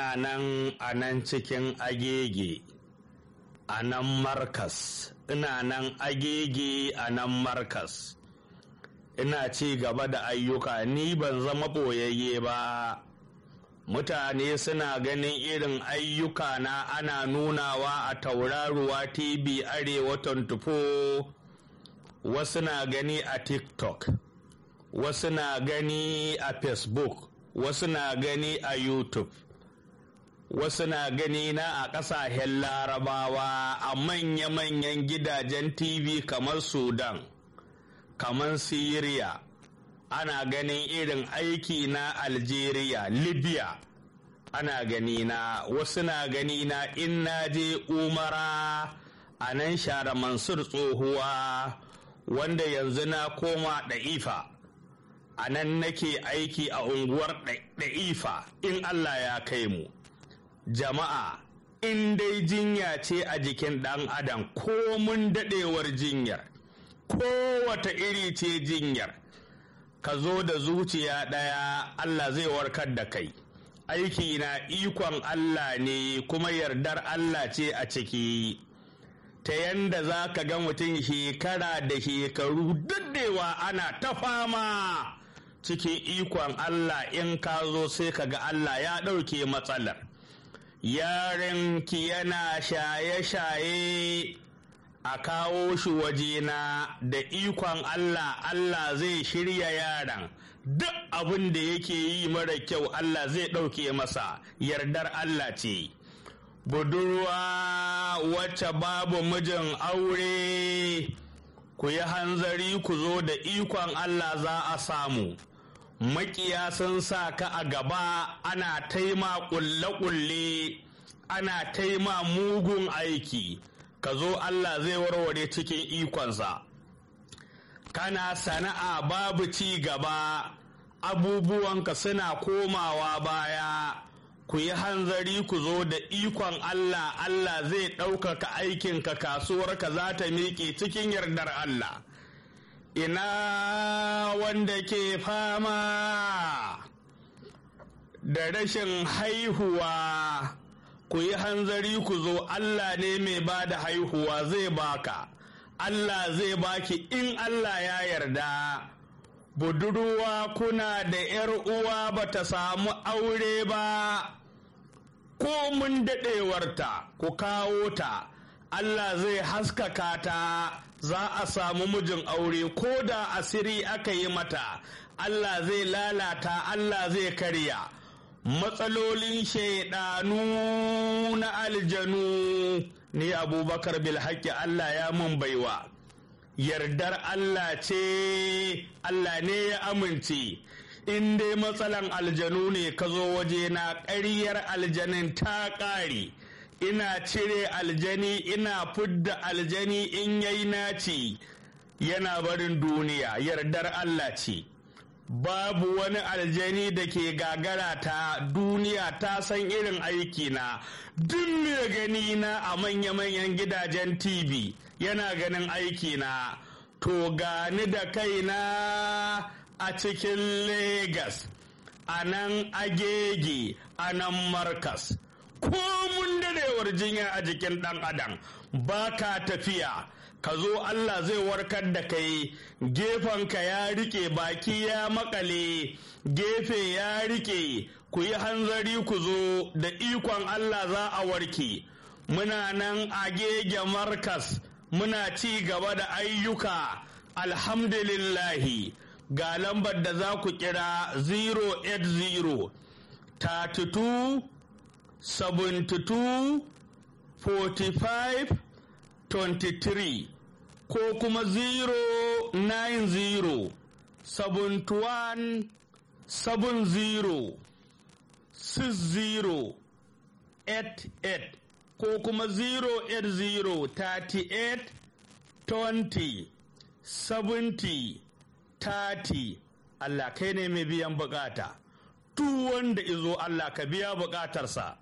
ina nan a nan cikin agege a nan markas ina nan agege a nan markas ina ci gaba da ayyuka ni ban zama ɓoyayye ba mutane suna ganin irin ayyuka na ana nunawa a tauraruwa tv arewa 24 wasu na gani a tiktok wasu na gani a facebook wasu na gani a youtube wasu na gani na a ƙasashen larabawa a manya-manyan gidajen tv kamar sudan kamar syria ana ganin irin aiki na algeria libya ana gani na wasu na gani na in na je umara a nan share mansur tsohuwa wanda yanzu na koma ɗa'ifa a nan nake aiki a unguwar ɗa'ifa in allah ya kai mu jama'a in dai jinya ce a jikin ɗan adam ko mun daɗewar jinyar kowata iri ce jinyar ka zo da zuciya ɗaya Allah zai warkar da kai aiki na ikon Allah ne kuma yardar Allah ce a ciki ta yanda za ka ga mutum shekara da shekaru daɗewa ana ta fama cikin ikon Allah in ka zo sai ka ga Allah ya ɗauke matsalar yarinki yana shaye-shaye a kawo shi wajena da ikon Allah Allah zai shirya yaran duk abin da yake yi mara kyau Allah zai ɗauke masa yardar Allah ce budurwa wacce babu mijin aure ku yi hanzari ku zo da ikon Allah za a samu makiya sun sa ka a gaba ana taima ƙulle-ƙulle ana taima mugun aiki ka zo Allah zai warware cikin ikonsa kana sana'a babu ci gaba abubuwanka suna komawa baya ku yi hanzari ku zo da ikon Allah Allah zai ɗaukaka aikinka kasuwarka za ta miƙe cikin yardar Allah ina wanda ke fama da rashin haihuwa ku yi hanzari ku zo Allah ne mai ba da haihuwa zai baka Allah zai baki in Allah ya yarda budurwa kuna da ‘yar uwa ba ta samu aure ba ko mun daɗewarta ku kawo ta Allah zai haskaka ta za a samu mijin aure ko da asiri aka yi mata Allah zai lalata Allah zai karya matsalolin shaidanu na aljanu ni abubakar bilhaki Allah ya mun baiwa yardar Allah ce Allah ne ya amince in dai matsalan aljanu ne ka zo waje na ƙaryar aljanin ta ƙare ina cire aljani ina fudda aljani in yayi naci yana barin duniya yardar Allah ce babu wani aljani da ke gagara ta duniya ta san irin aiki na duk mai gani na a manya-manyan gidajen tv yana ganin aiki na to gani da kaina a cikin Legas, a nan agege a nan markas ko mun dadewar jinya a jikin ɗan adam ba ka tafiya ka zo Allah zai warkar da kai gefenka ya rike baki ya makale gefe ya rike ku yi hanzari ku zo da ikon Allah za a warke muna nan a gege markas muna ci gaba da ayyuka alhamdulillahi ga lambar da za ku kira 080 32 72 45 23 ko kuma 090 71 70 60 88 ko kuma 080 38 20 70 30 Allah kai ne mai biyan bukata duk wanda izo Allah ka biya bukatarsa